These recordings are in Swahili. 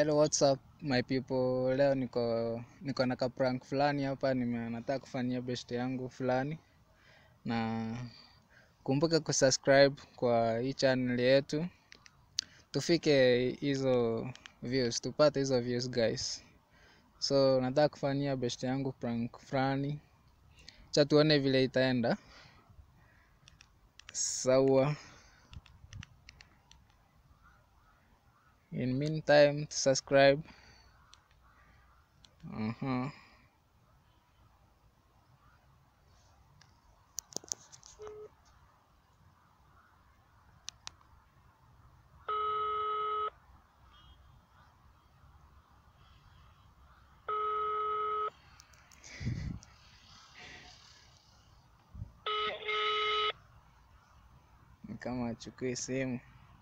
Hello, what's up my people? Leo niko niko na kaprank fulani hapa, nime nataka kufanyia best yangu fulani, na kumbuka kusubscribe kwa hii channel yetu, tufike hizo views, tupate hizo views guys. So nataka kufanyia best yangu prank fulani, cha tuone vile itaenda. Sawa. In meantime, to subscribe. Uh-huh. Ni kama achukue simu.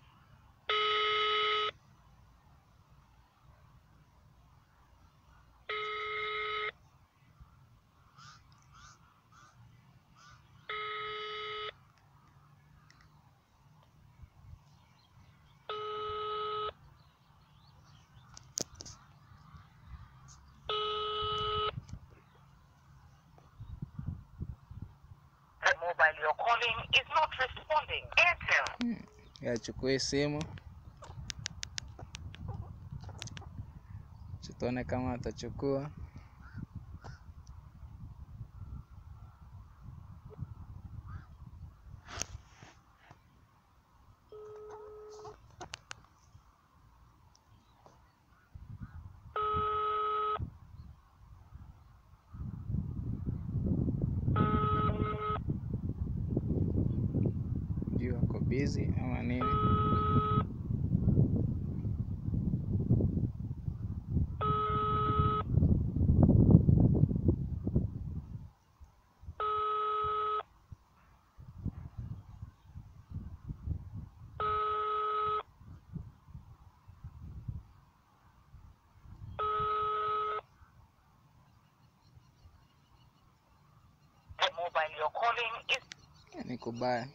The mobile you're calling is not responding. Airtel. Ya achukue simu. Acha tuone kama atachukua. Sijui ako busy ama nini. The mobile you're calling is Ni kubaya.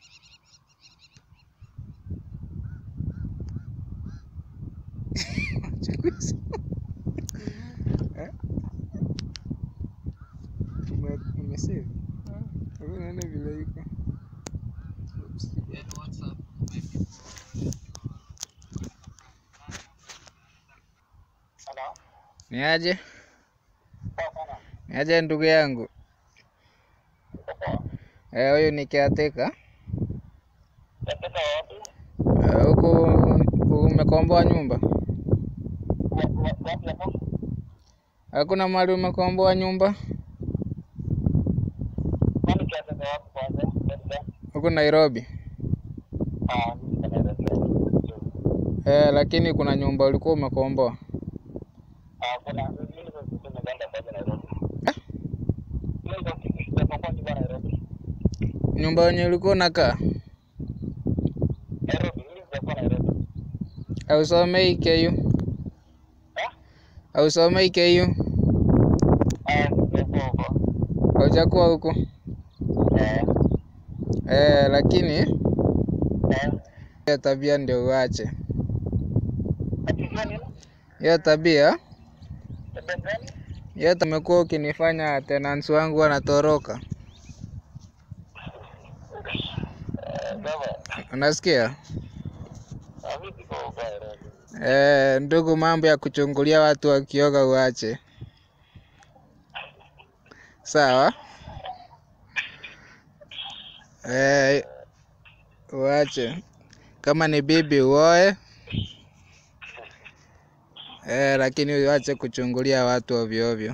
Achukue simu. Eh? Ume- Umesave? Hebu nione vile iko. Oops. Hello. Ni aje? Poa sana. Ni aje ndugu yangu? Uko poa? Eh, huyu ni caretaker. Nataka wapi? Eh, Huku umekomboa nyumba? Wa- wa- Wapi hapo? Hakuna mahali umekomboa nyumba? Kwani kiasi cha wapi kwanza? Ndio. Huku Nairobi. Ah, mimi niko Nairobi. Eh, lakini kuna nyumba ulikuwa umekomboa. Ah, kuna mimi niko nimeenda kwa Nairobi. Eh? Mimi niko sijapokuwa nyumba Nairobi. Nyumba yenye ulikuwa unakaa? Nairobi, mimi sijakuwa Nairobi. Hausomei KU? Eh? Hausomei KU? Ah, sijakuwa huko. Haujakuwa huku? Eh. Eh, lakini Eh. hiyo tabia ndio uache. Ati gani? Hiyo tabia, Tabia gani? hiyo umekuwa ukinifanya tenants wangu wanatoroka. Eh, baba. Unasikia? Ah, mimi siko huko Nairobi. Eh, ndugu, mambo ya kuchungulia watu wakioga uache. Sawa? Eh, uache. Kama ni bibi uoe. Eh, lakini uache kuchungulia watu ovyo ovyo.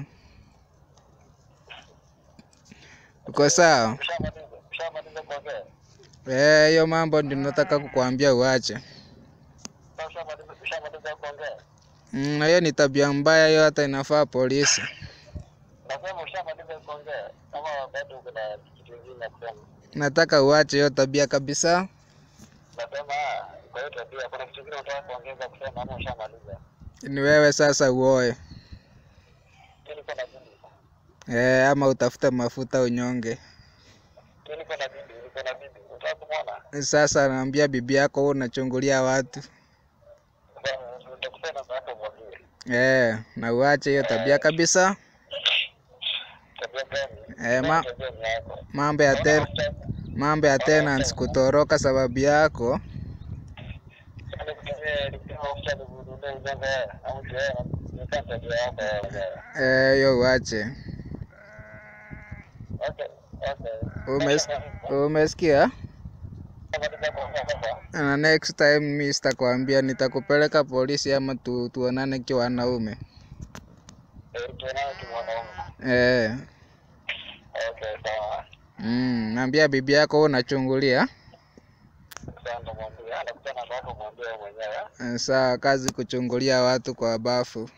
Uko sawa? Ushamaliza? Ushamaliza kuongea? Eh, hiyo mambo ndio nataka kukuambia uache. Sasa ushamaliza ushamaliza kuongea? Mm, hiyo ni tabia mbaya, hiyo hata inafaa polisi. Nasema ushamaliza kuongea ama bado kuna kitu kingine ya kusema? Nataka uache hiyo tabia kabisa. Nasema ah, kwa hiyo tabia kuna kitu kingine unataka kuongeza kusema ama ushamaliza? Ni wewe sasa uoe. Mimi niko na bibi. Eh, ama utafute mafuta unyonge. Mimi niko na bibi, niko na bibi. Unataka kumwona? Sasa naambia bibi yako wewe unachungulia watu. Sasa nitakusema namba yako mwambie. Eh, na uache hiyo tabia kabisa. Tabia gani? Eh, ma, Tabia ni yako. mambo ya ten, mambo ya tenants kutoroka sababu yako. Sasa nikutumie nikutumie mafuta nikununulie ujanga au je, nikaa tabia yako wewe. Eh, hiyo uache. Okay, okay. Umes, umesikia? Katika kuongea sasa. Na next time mi sitakwambia, nitakupeleka polisi ama tu, tuonane kiwa wanaume. Eh, tuonane kimwanaume. Eh, Okay, sawa. mm, naambia bibi yako wewe unachungulia. Sasa ndo mwambie, anakutana kwako mwambie wewe mwenyewe. Eh, Saa kazi kuchungulia watu kwa bafu.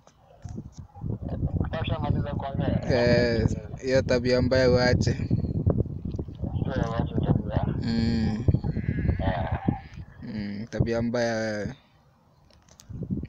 Kama ushamaliza kuongea. Eh, hiyo tabia mbaya uache. Sio wacha tabia. Mm, Ah. mm, tabia mbaya wewe.